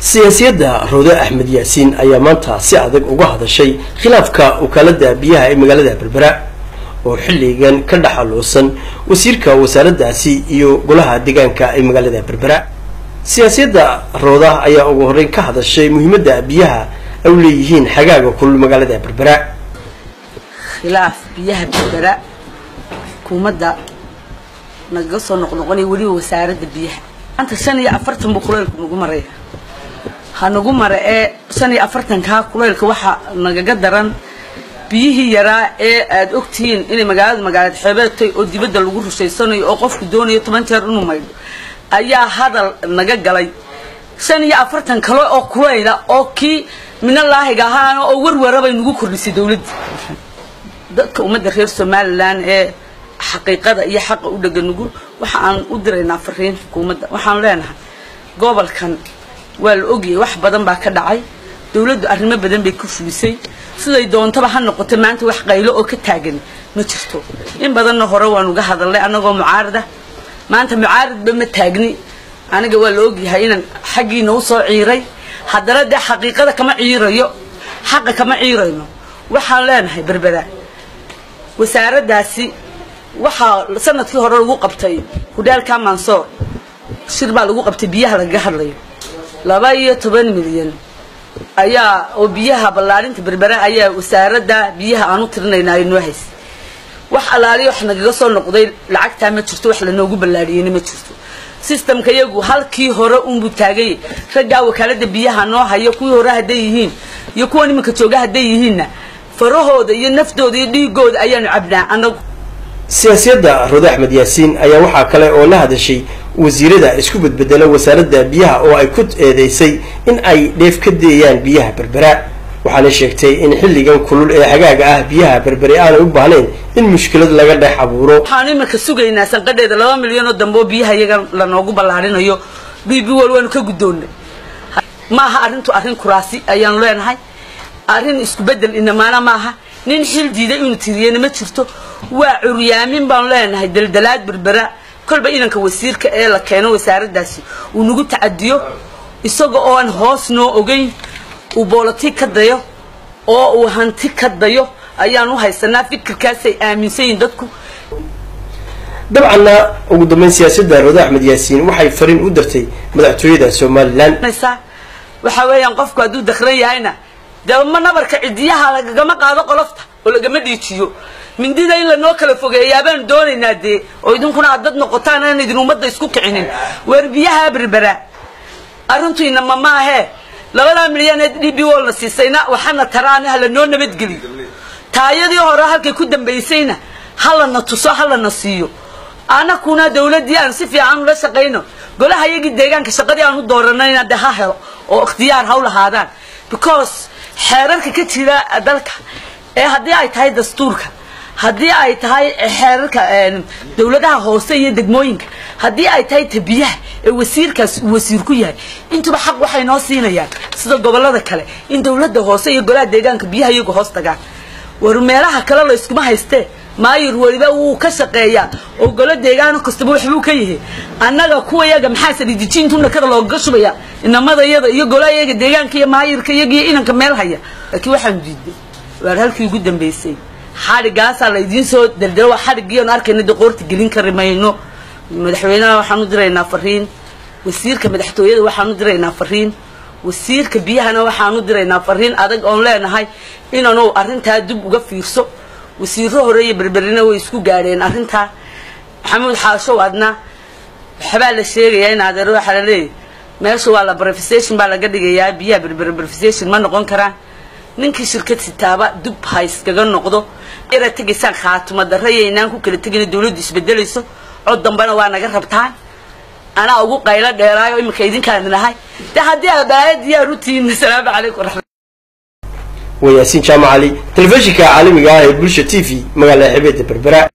siyaasiyadda roode axmed yaasiin ayaa maanta si adag uga hadashay khilaafka wakaalada biyaha ee magaalada berbera oo xilligan ka dhaxaluusan wasiirka wasaaraddaasi iyo golaha deegaanka ee magaalada berbera siyaasiyadda rooda ayaa ugu horreyn ka hadashay muhiimadda biyaha ay u leeyihiin xagaaga kulul magaalada berbera khilaaf biyaha berbera xukuumadda nagaga soo noqnoqonaya weliba wasaaradda biyaha maanta shan iyo afartan buu kuleylku nagu maraya ha nagu mara ee shan iyo afartankaa kuleylka waxaa nagaga daran biyihii yaraa ee aada ogtihiin inay magaalada magaalad xeebeedtay oo dibadda lagu rushaysanayo oo qofku doonayo toban jeer inuu maydho ayaa hadal naga galay shan iyo afartan kale oo kuleyla oo kii minalaahiga ahaana oo warwarabay nagu kordhisay dawladda dadka ummadda reer somalilan ee xaqiiqada iyo xaqa u dhega nugul waxa aan u diraynaa fariin xukuumadda waxaan leenahay gobolkan waa la ogyahay wax badan baa ka dhacay dawladdu arrimo badan bay ku fulisay siday doontaba ha noqoto maanta wax qaylo oo ka taagan ma jirto in badanna hore waan uga hadalnay annagoo mucaarada maanta mucaaradba ma taagni aniga waa la ogyahay inaan xaggiina u soo ciiray haddana dee xaqiiqada kama ciirayo xaqa kama ciirayno waxaan leenahay berbera wasaaraddaasi waxaa sanadkii hore lagu qabtay hudhaalka mansoor shir baa lagu qabtay biyaha lagaga hadlayo laba iyo toban milyan ayaa oo biyaha ballaarinta berbera ayaa wasaaradda biyaha aan u tirinaynaa ay noo haysay wax allaaliya wax nagaga soo noqday lacagtaa ma jirto wax lanoogu ballaariyeyna ma jirto sistamka iyagu halkii hore unbuu taagay raggaa wakaalada biyaha noo hayo kuwii hore hadday yihiin iyo kuwan iminka jooga hadday yihiinna farahooda iyo naftooda iyo dhiigooda ayaanu cabnaa anagu siyaasiyadda roode axmed yaasiin ayaa waxaa kale oo la hadashay wasiirada isku bedbedela wasaaradda biyaha oo ay ku eedeysay in ay dheef ka deeyaan biyaha berbera waxaana sheegtay in xilligan kulul ee xagaaga ah biyaha berbere aanay u baahnayn in mushkilad laga dhex abuuro waxaanu iminka sugaynaa sanqadheeda laba milyan oo dambe oo biyaha iyaga lanoogu ballaarinayo b b wal waanu ka guddoonnay ma aha arrintu arrin kuraasi ayaanu leenahay arrin isku bedel inamaana maaha nin xil diiday inuu tiriyena ma jirto waa curyaamin baanu leenahay daldalaad berbera kolba idanka wasiirka ee la keeno wasaaraddaasi uu nagu tacadiyo isaga oo aan hoos noo ogeyn uu boolotig ka dayo oo uu hanti ka dayo ayaan u haysanaa fikirkaasay aaminsan yihin dadku dabcanna ugu dambeyn siyaasadda roode axmed yaasiin waxay fariin u dirtay madaxtooyada somalilan waxa weeyaan qofku hadduu dakran yahayna dee ma nabarka cidiyaha lagagama qaado qolofta oo lagama dhiijiyo mindida in lanoo kala fogeeyaa baanu doonaynaa dee oo idinkuna aad dad noqotaan aan idin ummadda isku kicinin weer biyaha berbera arrintuina ma maahee labadaa milyan ee d b wolna siisayna waxana taraana ha lanoo nabadgeliyo taayadii hore halkay ku dambaysayna ha lana tuso ha lana siiyo anakuna dawladdii aan si fiican ula shaqayno golaha iyagii deegaanka shaqadii aan u dooranayna dee ha helo oo ikhtiyaar ha u lahaadaan because xeerarka ka jira dalka ee haddii ay tahay dastuurka haddii ay tahay xeerarka dawladaha hoose iyo degmooyinka haddii ay tahay tabiyaha ee wasiirkaas uu wasiir ku yahay intuba xaq waxay noo siinayaan sida gobolada kale in dawladda hoose iyo golaha deegaanka biyaha iyagu hoos tagaan war meelaha kale la iskuma haystee maayir weliba wuu ka shaqeeyaa oo golo deegaano kastaba waxbuu ka yahay annaga kuwa yaga maxaa salidijiintu nakada loogaga shubaya inamada iyada iyo golaha iyaga deegaanka iyo maayirka iyaga iyo inanka meel haya laakiin waxaanu diiday waar halkii ugu dambaysay xadhigaasaa la idiin soo daldalo waa xadhigiianu arkayna dee qoorta gelin kari mayno madaxweynaha waxaan u diraynaa fariin wasiirka madaxtooyada waxaan u diraynaa fariin wasiirka biyahana waxaan u diraynaa fariin adag oon leenahay inaanu arrintaa dib uga fiirso wasiiro hore iyo berberina way isku gaadheen arrintaa maxamuud xaashow adna waxbaa la sheegayaa in adeer waxaa la leeyahy meesha waa la brefisation baa laga dhigayaa biyaha berbere brefisation ma noqon karaan ninkii shirkad sitaaba dub hayskaga noqdo yara tegaysaan khaatuma darra yaynaan ku kala tegina dawladdu isbedelayso cod dambena waa naga rabtaan anaa ugu qaylo dheeraayo iminka idinkaan nahay de haddii aad balaaya diyaar u tihiin asalaamu calaykum waraxmat waa yaasiin jaamac cali telefishinka caalamiga ah ee bulsha t v magaalada xebeedda berbera